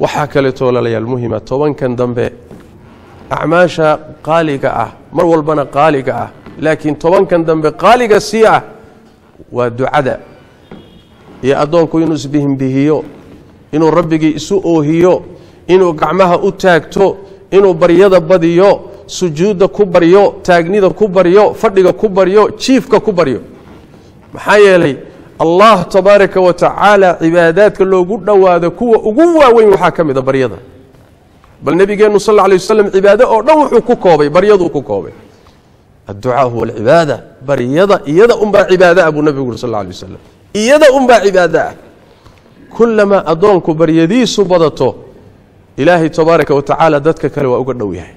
waxaa kaleeto walaalayaal muhima tobankan dambe acmaasha qaaliga ah mar walbana qaaliga ah laakiin tobankan dambe qaaliga sii ah waa ducada iyo addoonku inuu isbihimbihiyo inuu rabbigii isu oohiyo inuu gacmaha u taagto inuu baryada badiyo sujuudda ku baryo taagnida ku baryo fadhiga ku baryo jiifka ku baryo maxaa yeelay allah tabaaraka wa tacaala cibaadaadka loogu dhowaado kuwa ugu waaweyn waxaa ka mid a baryada bal nebigeennu sal lla alay wasalam cibaado oo dhan wuxuu ku koobay baryaduu ku koobay adducaa huwa alcibaada baryada iyada unbaa cibaado ah buu nebigu uri sal alla alay wasalam iyada unbaa cibaado ah kullamaa addoonku baryadiisu badato ilaahay tabaaraka wa tacaala dadka kale waa uga dhow yahay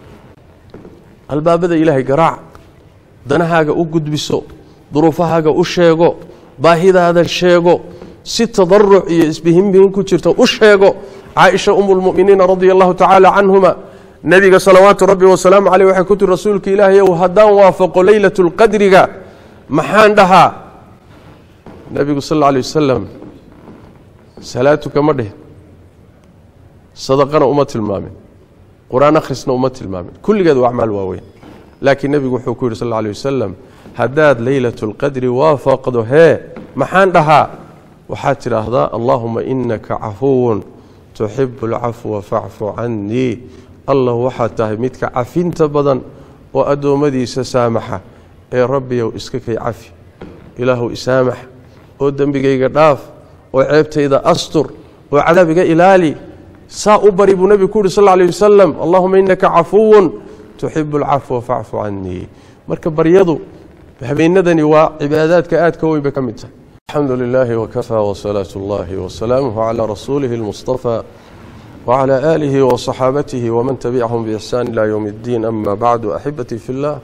albaabada ilaahay garaac danahaaga u gudbiso duruufahaaga u sheego baahidaada sheego si tadaruc iyo isbihimbihin ku jirto u sheego caaisha umu lmuminiina radia allahu tacaala canhuma nebiga salawaatu rabbi wasalaamu caleyh waxay ku tiri rasuulka ilaahay ow haddaan waafaqo leylat lqadriga maxaan dhahaa nebigu sal alla alay wasalam salaatuka ma dhihin sadaqana uma tilmaamin qur-aan akhrisna uma tilmaamin kulligeed waa acmaal waaweyn laakiin nebigu wuxuu ku yidhi sal alla alay wasalam haddaad leylat lqadri waafaqdo hee maxaan dhahaa waxaad tidhaahdaa allaahuma inaka cafuwun tuxibu alcafwa facfu cannii allah waxaad tahay midka cafinta badan oo addoommadiisa saamaxa ee rabbiyow iska kay cafi ilaahuw isaamax oo dembigayga dhaaf oo ceebtayda astur oo cadaabiga ilaali saa u bari buu nebigu ku yidhi sal lla alay wasalam allahuma inaka cafuwun tuxibu alcafwa facfu cannii marka baryadu habeenadani waa cibaadaadka aadka weyn bay ka mid tahay alxamdu lilaahi wakafaa wasalaatu اllahi wasalaamuhu calaa rasuulihi اlmustafى wclى aalihi waصaxaabatihi wman tabicahum biixsaan ilى ywm اddiin ama bacdu axibatii fi اllah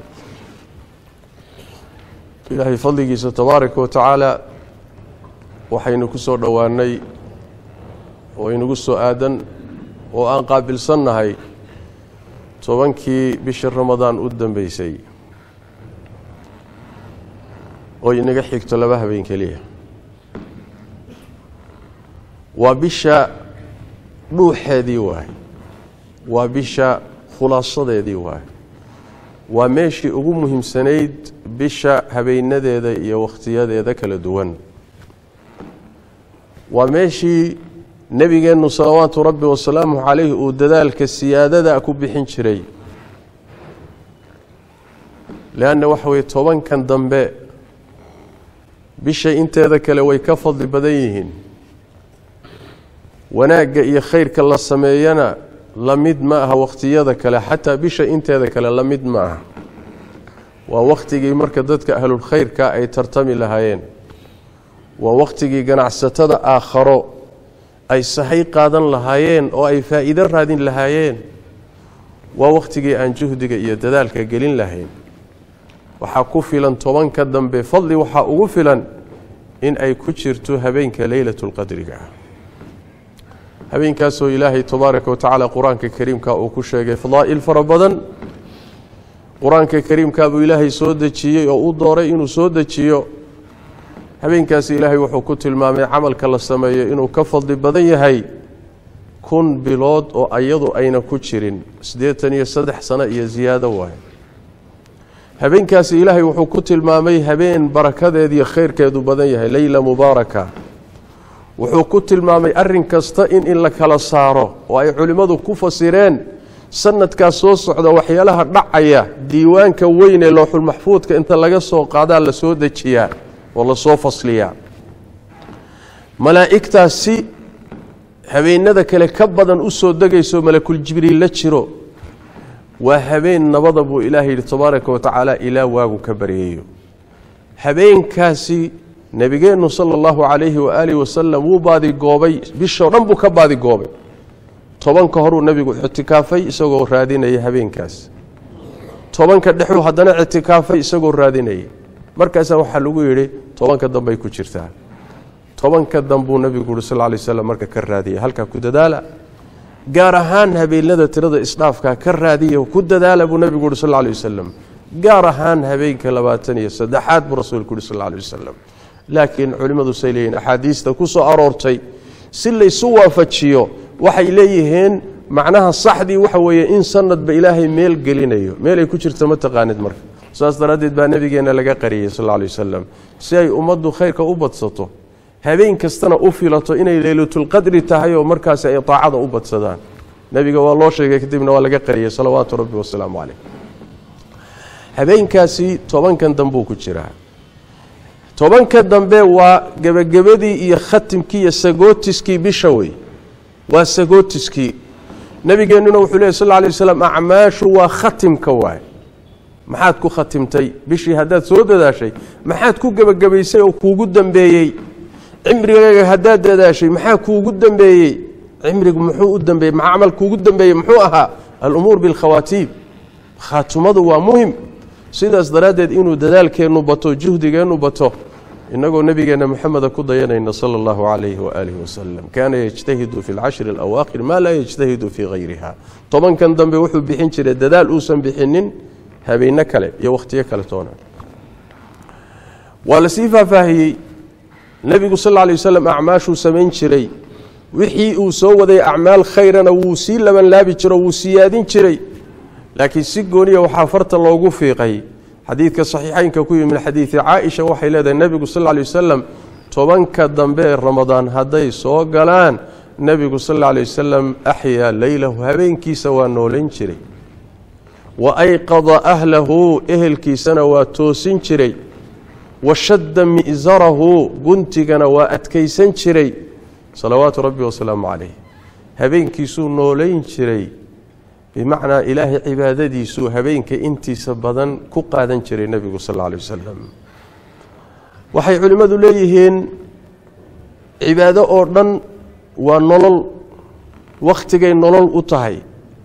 ilaahay fadligiisa tabaaraka wa tacaala waxaynu ku soo dhowaanay oo inagu soo aadan oo aan qaabilsannahay tobankii bishii ramadaan u dambeysay oo inaga xigto laba habeen keliya waa bisha dhuuxeedii waay waa bisha khulaasadeedii waay waa meeshii ugu muhiimsanayd bisha habeenadeeda iyo wakhtiyadeeda kala duwan waa meeshii nebigeennu salawaatu rabbi wasalaamuhu calayhi uu dadaalka siyaadada ku bixin jiray leanna waxa weye tobankan dambe bisha inteeda kale way ka fadli badan yihiin wanaagga iyo khayrka la sameeyana la mid ma aha wakhtiyada kale xataa bisha inteeda kale la mid ma aha waa wakhtigii marka dadka ahlulkhayrka ay tartami lahaayeen waa wakhtigii ganacsatada aakharo ay sahay qaadan lahaayeen oo ay faa'iido raadin lahaayeen waa wakhtigii aan juhdiga iyo dadaalka gelin lahayn waxaa ku filan tobanka dambe fadli waxaa ugu filan in ay ku jirto habeenka leylatulqadriga habeenkaasoo ilaahay tabaaraka wa tacaala qur-aanka kariimka uu ku sheegay fadaa'il fara badan qur-aanka kariimka buu ilaahay soo dejiyey oo u dooray inuu soo dejiyo habeenkaasi ilaahay wuxuu ku tilmaamay camalka la sameeyo inuu ka fadli badan yahay kun bilood oo ayadu ayna ku jirin siddeetan iyo saddex sano iyo siyaado waaye habeenkaasi ilaahay wuxuu ku tilmaamay habeen barakadeed iyo khayrkeedu badan yahay leyla mubaaraka wuxuu ku tilmaamay arin kasta in in la kala saaro oo ay culimmadu ku fasireen sanadkaas soo socda waxyaalaha dhacaya diiwaanka weyn ee looxulmaxfuudka inta laga soo qaadaa la soo dejiyaa oo lasoo fasliyaa malaa'igtaasi habeenada kale ka badan u soo degayso malakuljibriil la jiro waa habeen nabada buu ilaahay yidhi tabaaraka wa tacaala ilaa waagu ka baryeeyo habeenkaasi nebigeennu sala allahu calayhi waaalihi wasalam wuu baadigoobay bishoo dhan buu ka baadigoobay tobanka horuu nebigu ictikaafay isagoo raadinaya habeenkaas tobanka dhexuu haddana ictikaafay isagoo raadinaya markaasaa waxaa lagu yidhi tobanka dambey ku jirtaa tobanka dambuu nebigu uhi sal ly slam marka ka raadiya halkaa ku dadaala gaar ahaan habeenada tirada isdhaafka ka raadiya ku dadaala buu nebigu uhi sal lay wasalam gaar ahaan habeenka labaatan iyo saddexaad buu rasuulku uhi sal lay wasalam laakiin culimmadu say leeyihin axaadiista ku soo aroortay si laysu waafajiyo waxay leeyihiin macnaha saxdii waxa weeye in sanadba ilaahay meel gelinayo meel ay ku jirto ma taqaanid marka saas daraaddeed baa nebigeenna laga qariyey sal alla alay wasalam si ay ummaddu khayrka u badsato habeen kastana u filato inay leylatulqadri tahay oo markaasi ay taacada u badsadaan nebiga waa loo sheegay kadibna waa laga qariyey salawaatu rabbi wasalaamu caleyh habeenkaasi tobankan dambuu ku jiraa tobanka dambe waa gebagabadii iyo khatimkii iyo sagootiskii bisha wey waa sagootiskii nabigeennuna wuxuu lehy sal lay waslam acmaashu waa khatimka waay maxaad ku khatimtay bishii haddaad soo dadaashay maxaad ku gebagabaysay oo kuugu dambeeyey cimrigaaga haddaad dadaashay maxaa kuugu dambeeyey cimrigu muxuu u dambeeyey maxaa camal kuugu dambeeyey muxuu ahaa alumuur bilkhawaatiib khaatumadu waa muhim sidaas daraaddeed inuu dadaalkeennu bato juhdigeennu bato inagoo nebigeenna moxameda ku dayanayna sala allahu calayhi waaalihi wasalam kaana yejtahidu fi lcashri alawaakhir maa laa yejtahidu fii hayriha tobankan dambe wuxuu bixin jiray dadaal uusan bixinin habeenno kale iyo wakhtiyo kale toona waa lasii faahfaahiyey nebigu sal lla lay wasalam acmaashuu samayn jiray wixii uu soo waday acmaal khayrana wuu sii labanlaabi jiro wuu siyaadin jiray laakiin si gooniya waxaa farta loogu fiiqay xadiidka saxiixeynka ku yimi min xadiidi caaisha waxay leedahay nebigu sal lla lay wasalam tobanka dambe ee ramadaan hadday soo galaan nebigu sal alla lay wasalam axyaa leylahu habeenkiisa waa noolayn jiray wa ayqada ahlahu ehelkiisana waa toosin jiray wa shadda mi'sarahu guntigana waa adkaysan jiray salawaatu rabbi wasalaamu calayh habeenkiisuu noolayn jiray bimacnaa ilaahay cibaadadiisuu habeenka intiisa badan ku qaadan jiray nebigu sal alla alay wasalam waxay culimmadu leeyihiin cibaado oo dhan waa nolol wakhtigay nolol u tahay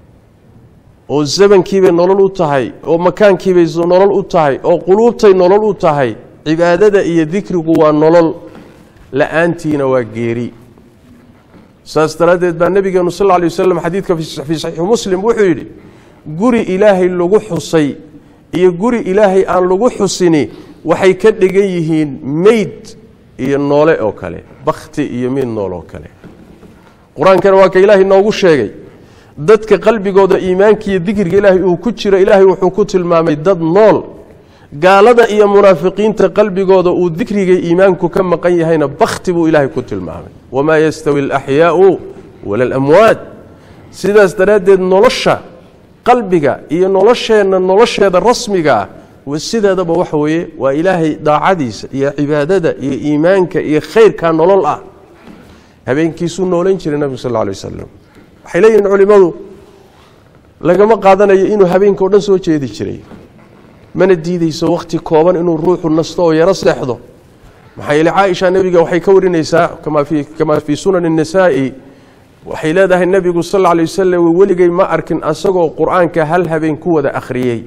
oo zamankiibay nolol u tahay oo makaankiibay nolol u tahay oo quluubtay nolol u tahay cibaadada iyo dikrigu waa nolol la-aantiina waa geeri saas daraaddeed baa nebigeenu sal lla lay wasalam xadiidka fii saxiixi muslim wuxuu yidhi guri ilaahay lagu xusay iyo guri ilaahay aan lagu xusini waxay ka dhigan yihiin meyd iyo noole oo kale bakhti iyo mid nool oo kale qur-aankana waa ka ilaahay noogu sheegay dadka qalbigooda iimaanka iyo dikriga ilaahay uu ku jiro ilaahay wuxuu ku tilmaamay dad nool gaalada iyo munaafiqiinta qalbigooda uu dikriga iimaanku ka maqan yahayna bakhti buu ilaahay ku tilmaamay wamaa yastawi alaxyaau wala alamwaad sidaas daraaddeed nolosha qalbiga iyo nolosheenna nolosheeda rasmiga ah sideedaba waxa weeye waa ilaahay daacadiisa iyo cibaadada iyo iimaanka iyo khayrka nolol ah habeenkiisuu noolayn jiray nabigu sal lla alay wasalam waxay leeyihiin culimmadu lagama qaadanayo inuu habeenka o dhan soo jeedi jiray mana diideyso wakhti kooban inuu ruuxu nasto oo yaro seexdo maxaa yeele caaisha nebiga waxay ka warinaysaa kamaa fii sunani الnisaa'i waxay leedahay nebigu sal lla alay wasalam weligay ma arkin asagoo qur-aanka hal habeen ku wada akhriyey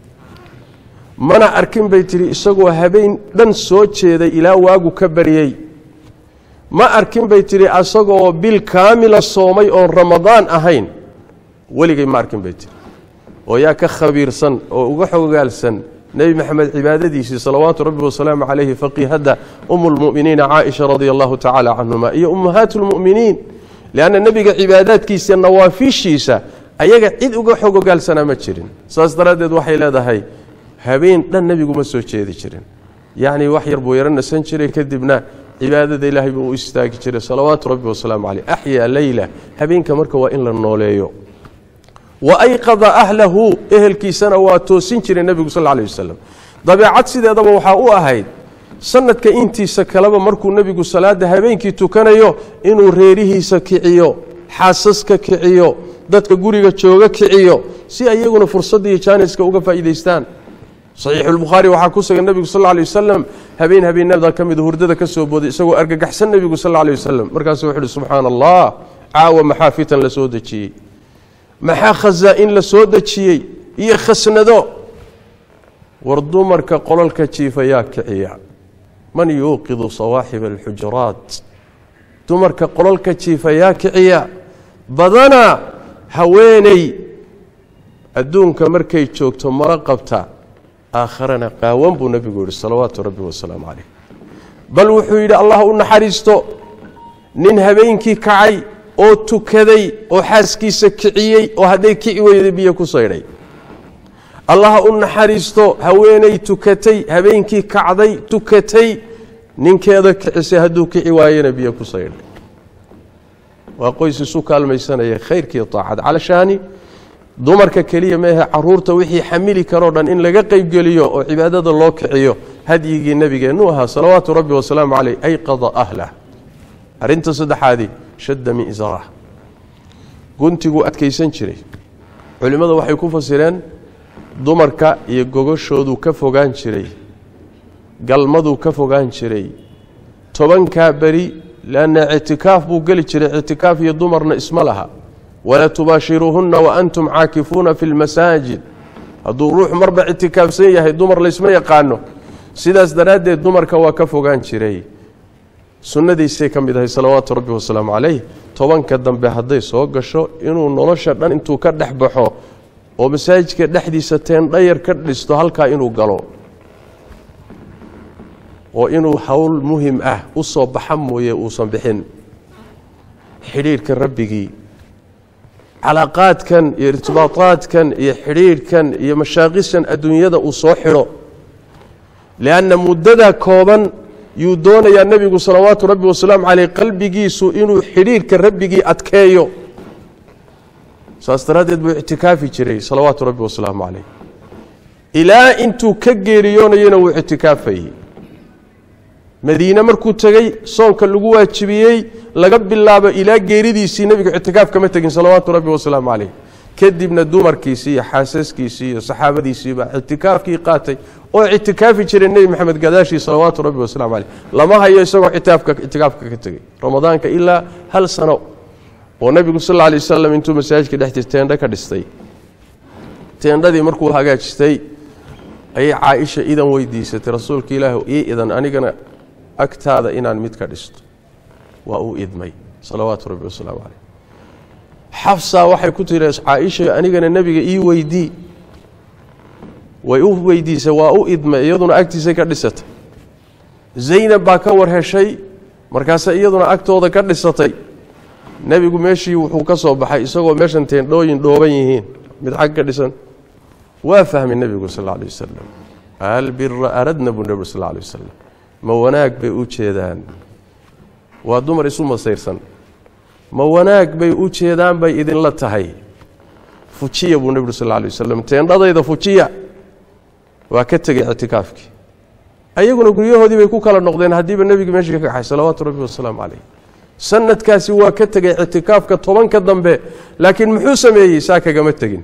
mana arkin bay tihi isagoo habeen dhan soo jeeday ilaa waagu ka baryey ma arkin bay tihi asagoo bil kaamila soomay oon ramadaan ahayn weligay ma arkin bay tihi oo yaa ka khabiirsan oo uga xogaalsan nebi maxamed cibaadadiisii salawaatu rabbi wasalaamu calayhi faqiihadda umu lmu'miniina caaisha radia allahu tacaala canhuma iyo ummahaat lmu'miniin lianna nebiga cibaadaadkiisa nawaafiishiisa ayaga cid uga xog ogaalsanaa ma jirin saas daraaddeed waxay leedahay habeen dhan nebigu ma soo jeedi jirin yacni wax yar buu yaro nasan jiray kadibna cibaadada ilaahay buu u istaagi jiray salawaatu rabbi wasalaamu caleyh axyaa leyla habeenka marka waa in la nooleeyo wa ayqada ahlahu ehelkiisana waa toosin jiray nebigu sal alay wasalam dabeecad sideedaba waxaa u ahayd sanadka intiisa kaleba markuu nebigu salaada habeenkii tukanayo inuu reerihiisa kiciyo xaasaska kiciyo dadka guriga jooga kiciyo si ayaguna fursadda iyo jaaniska uga faa'iidaystaan saxiixulbukhaari waxaa ku sugan nebigu sal alay wasalam habeen habeenada ka mida hurdada ka soo booday isagoo argagaxsan nebigu sal alay wasalam markaasuu wuxu uhi subxaana allah caawa maxaa fitan la soo dejiyey maxaa khasaa-in la soo dejiyey iyo khasnado war dumarka qololka jiifa yaa kiciya man yuuqidu sawaaxiba alxujuraat dumarka qololka jiifa yaa kiciya badanaa haweeney adduunka markay joogto mala qabta aakharana qaawan buu nebigu yihi salawaatu rabbi wasalaamu calayh bal wuxuu yidhi allah u naxariisto nin habeenkii kacay oo tukaday oo xaaskiisa kiciyey oo hadday kici weyday biyo ku saydhay allaha u naxariisto haweenay tukatay habeenkii kacday tukatay ninkeeda kicisay hadduu kici waayena biyo ku saydhay waa qoys isu kaalmaysanaya khayrkii taacad calashaani dumarka keliya meehe caruurta wixii xamili karoo dhan in laga qeybgeliyo oo cibaadada loo kiciyo hadyigii nebigeennu ahaa salawaatu rabbi wasalaamu caleyh ayqada ahlah arrinta saddexaadii shadda mi'sarah guntiguu adkaysan jiray culimmada waxay ku fasireen dumarka iyo gogashooduu ka fogaan jiray galmaduu ka fogaan jiray tobankaa beri leanna ictikaaf buu geli jiray ictikaaf iyo dumarna isma laha walaa tubaashiruuhunna wa antum caakifuuna fi lmasaajid hadduu ruux marba ictikaafsan yahay dumar laysma yaqaano sidaas daraaddeed dumarka waa ka fogaan jiray sunnadiisay ka mid ahay salawaatu rabbi wasalaamu calayh tobanka dambe hadday soo gasho inuu nolosha dhan intuu ka dhex baxo oo masaajidka dhexdiisa teendhayar ka dhisto halkaa inuu galo oo inuu howl muhim ah u soo baxa mooye uusan bixin xidhiirhka rabbigii calaaqaadkan iyo irtibaataadkan iyo xidhiirhkan iyo mashaaqishan adduunyada uu soo xidho lianna muddada kooban yuu doonayaa nebigu salawaatu rabbi wasalaamu caleyh qalbigiisu inuu xidhiirhka rabbigii adkeeyo saas daraaddeed buu ictikaafi jiray salawaatu rabbi wasalaamu caleyh ilaa intuu ka geeriyoonayana wuu ictikaafayey madiine markuu tegey soonka lagu waajibiyey laga bilaabo ilaa geeridiisii nebigu ictikaaf kama tegin salawaatu rabbi wasalaamu caleyh kadibna dumarkiisii iyo xaasaskiisii iyo saxaabadiisiibaa ictikaafkii qaatay oo ictikaafi jiray nebi maxamed gadaashii salawaatu rabbi wasalaamu caleyh lama hayo isagoo itaafka ictikaafka ka tegey ramadaanka ilaa hal sano oo nebigu sal alay wasalam intuu masaajidka dhexdiis teendho ka dhistay teendhadii markuu hagaajistay ayay caaisha idan weydiisatay rasuulka ilaah ii idan anigana agtaada inaan mid ka dhisto waa uu idmay salawaatu rabbi wasalaamu caleyh xafsa waxay ku tiri caaisha anigana nebiga ii weydii way u weydiisay waa u idmay iyaduna agtiisay ka dhisatay zaynab baa ka war heshay markaase iyaduna agtooda ka dhisatay nebigu meeshii wuxuu ka soo baxay isagoo meeshan teendhooyin dhooban yihiin mid xag ka dhisan waa fahmay nebigu sal alla alay wasalam albira aradna buu nebigu sal alla alay wasalam ma wanaag bay u jeedaan waa dumar isu masayrsan ma wanaag bay u jeedaan bay idinla tahay fujiya buu nebigu sal alla alay wasalam teendhadayda fujiya waa ka tegey ictikaafkii ayaguna guryahoodii bay ku kala noqdeen haddiiba nebiga meeshii ka kaxay salawaatu rabbi wasalaamu caleyh sanadkaasi waa ka tegey ictikaafka tobanka dambe laakiin muxuu sameeyey saa kagama tegin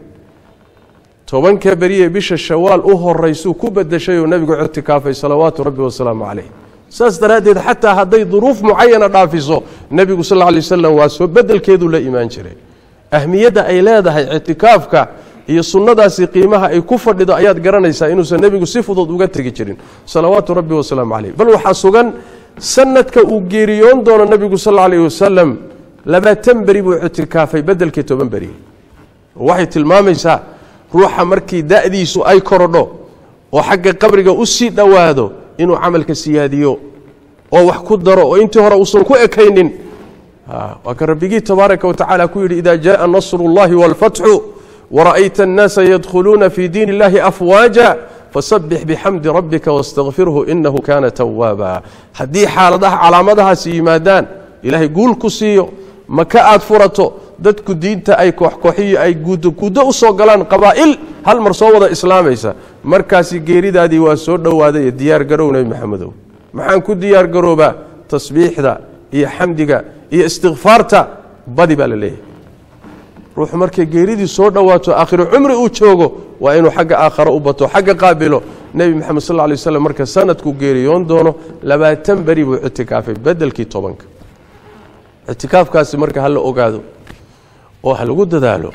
tobanka beriye bisha shawaal u horaysuu ku bedeshay oo nebigu ictikaafay salawaatu rabbi wasalaamu caleyh saas daraaddeed xataa hadday duruuf mucayana dhaafiso nebigu sal lla alay wasalam waa soo bedelkeeduu la imaan jiray ahmiyadda ay leedahay ictikaafka iyo sunnadaasi qiimaha ay ku fadhido ayaad garanaysaa inuusan nebigu si fudud uga tegi jirin salawaatu rabbi wasalaamu caleyh bal waxaa sugan sanadka uu geeriyoon doono nebigu sal aleyh wasalam labaatan beri buu ictikaafay bedelkii toban beri waxay tilmaamaysaa ruuxa markii da'diisu ay korodho oo xagga qabriga u sii dhowaado inuu camalka siyaadiyo oo wax ku daro oo intii hore uusan ku ekaynin waa ka rabbigii tabaaraka watacaala ku yidhi ida jaءa nasru اllahi wاlfatxu wara'ayta الnaasa yadkhuluuna fi diin اllahi afwaaja fasabix bixamdi rabbika wastakfirhu inahu kana tawaaba haddii xaaladaha calaamadahaasi yimaadaan ilaahay guul ku siiyo maka aad furato dadku diinta ay kooxkooxiyo ay guudoguddo u soo galaan qabaa'il hal mar soo wada islaamaysa markaasi geeridaadii waa soo dhowaaday diyaar garow nebi maxamedow maxaan ku diyaar garoobaa tasbiixda iyo xamdiga iyo istikfaarta badi baa la leeyahay ruuxu markay geeridii soo dhowaato aakhiru cumri uu joogo waa inuu xagga aakhare u bato xagga qaabilo nebi moxamed sal lla lay waslam marka sanadku geeriyoon doono labaatan beri buu ictikaafay bedelkii tobanka ictikaafkaasi marka ha la ogaado oo ha lagu dadaalo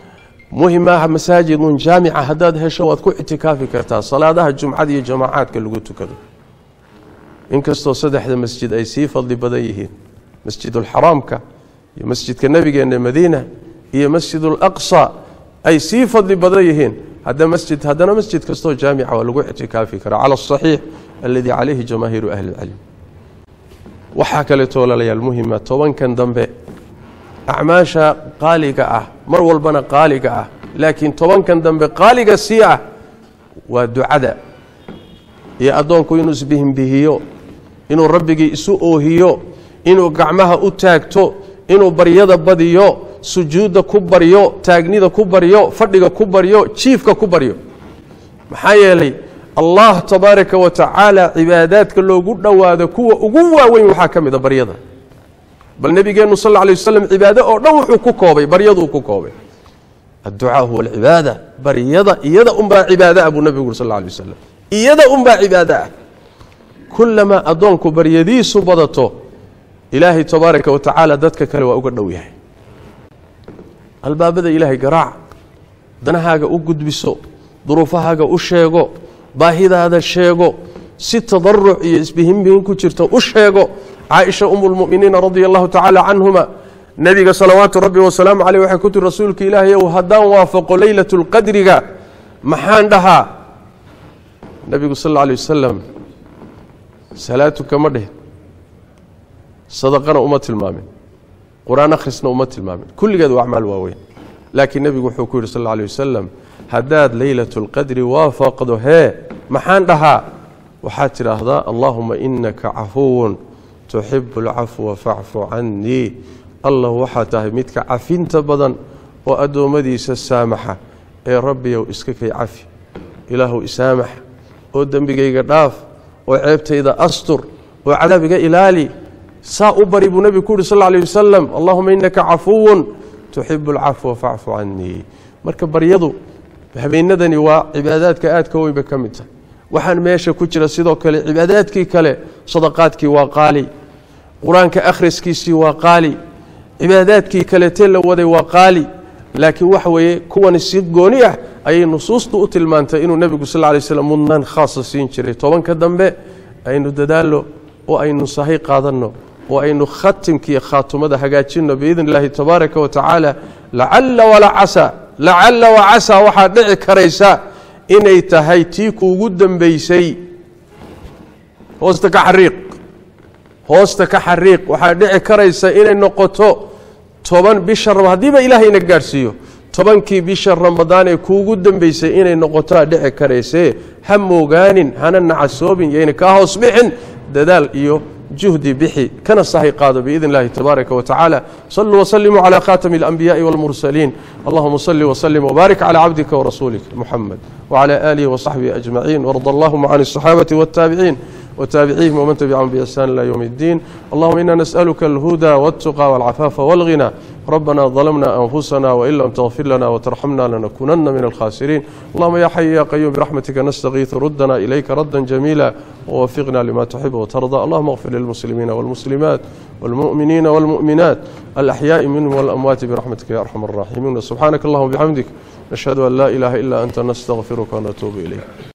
muhim aha masaajidun jaamica haddaad hesho waad ku ictikaafi kartaa salaadaha jumcada iyo jamaacaadka lagu tukado inkastoo saddexda masjid ay sii fadli badan yihiin masjidulxaraamka iyo masjidka nebigeenna madiina iyo masjidulaqsa ay sii fadli badan yihiin masjid haddana masjid kastoo jaamica waa lagu ictikaafi karaa cala asaxiix aladii calayhi jamaahiiru ahli اlcilm waxaa kaleeto walaalayaal muhima tobankan dambe acmaasha qaaliga ah mar walbana qaaliga ah laakiin tobankan dambe qaaliga sii ah waa ducada iyo addoonku inuu isbihimbihiyo inuu rabbigii isu oohiyo inuu gacmaha u taagto inuu baryada badiyo sujuudda ku baryo taagnida ku baryo fadhiga ku baryo jiifka ku baryo maxaa yeelay allah tabaaraka wa tacaala cibaadaadka loogu dhowaado kuwa ugu waaweyn waxaa ka mid a baryada bal nebigeennu sal lla alay wasalam cibaado oo dhan wuxuu ku koobay baryaduu ku koobay adducaa huwa alcibaada baryada iyada unbaa cibaado ah buu nebigu uri sal alla alay wasalam iyada unbaa cibaado ah kullamaa addoonku baryadiisu badato ilaahay tabaaraka wa tacaala dadka kale waa uga dhow yahay albaabada ilaahay garaac danahaaga u gudbiso duruufahaaga u sheego baahidaada sheego si tadaruc iyo isbihimbihin ku jirto u sheego caaisha umu lmuminiina radia allahu tacaala canhuma nebiga salawaatu rabbi wasalaamu caleyh waxay ku tiri rasuulka ilaahay ow haddaan waafaqo leylatu lqadriga maxaan dhahaa nebigu sal alla alay wasalam salaatu kama dhihin sadaqana uma tilmaamin qur-aan akhrisna uma tilmaamin kulligeed waa acmaal waaweyn laakiin nebigu wuxuu ku yidhi sal alla alay wasalam haddaad leylatu lqadri waafaqdo hee maxaan dhahaa waxaad tidhaahdaa allaahuma inaka cafuwun tuxibu alcafwa facfu cannii allah waxaa tahay midka cafinta badan oo addoommadiisa saamaxa ee rabbiyow iska kay cafi ilaahuw isaamax oo dembigayga dhaaf oo ceebtayda astur oo cadaabiga ilaali saa u bari buu nebigu ku yuhi sal alay wasalam allahuma inaka cafuwun tuxibu alcafwa facfu cannii marka baryadu habeenadani waa cibaadaadka aadka weynba ka mid tahay waxaan meesha ku jira sidoo kale cibaadaadkii kale sadaqaadkii waa qaali qur-aanka akhriskiisii waa qaali cibaadaadkii kaletee la waday waa qaali laakiin waxa weeye kuwani si gooni ah ayay nusuustu u tilmaantay inuu nebigu sal lla lay slam mudnaan khaasa siin jiray tobanka dambe aynu dadaallo oo aynu sahay qaadanno oo aynu khatimkiiyo khaatumada hagaajinno biidn illaahi tabaaraka wa tacaala lacalla walaa casa lacalla wa casaa waxaad dhici karaysa inay tahay tii kuugu dambaysay hoosta ka xariiq hoosta ka xariiq waxaa dhici karaysa inay noqoto toban bisha haddiiba ilaahayna gaadhsiiyo tobankii bisha ramadaan ee kuugu dambaysay inay noqotoa dhici karaysee ha moogaanin hana nacasoobin yayna kaa hoos bixin dadaal iyo juhdi bixi kana sahay qaado biidn اllahi tabaaraka wa tacaala saluu wslimuu calى khatami اlanbiyaءi wاlmursaliin allahuma sali wslim wbaarik calى cabdika warasuulika muxamed wclى alihi wصaxbihi ajmaciin warda allahuma can الصaxaabati wاtaabiciin وتابعيهم ومن تبعهم بإحسان إلى يوم الدين اللهم إنا نسألك الهدى والتقى والعفاف والغنى ربنا ظلمنا أنفسنا وإن لم تغفر لنا وترحمنا لنكونن من الخاسرين اللهم يا حي يا قيوم برحمتك نستغيث ردنا إليك ردا جميلا ووفقنا لما تحب وترضى اللهم اغفر للمسلمين والمسلمات والمؤمنين والمؤمنات الأحياء منهم والأموات برحمتك يا أرحم الراحمين سبحانك اللهم وبحمدك نشهد أن لا إله إلا أنت نستغفرك ونتوب إليك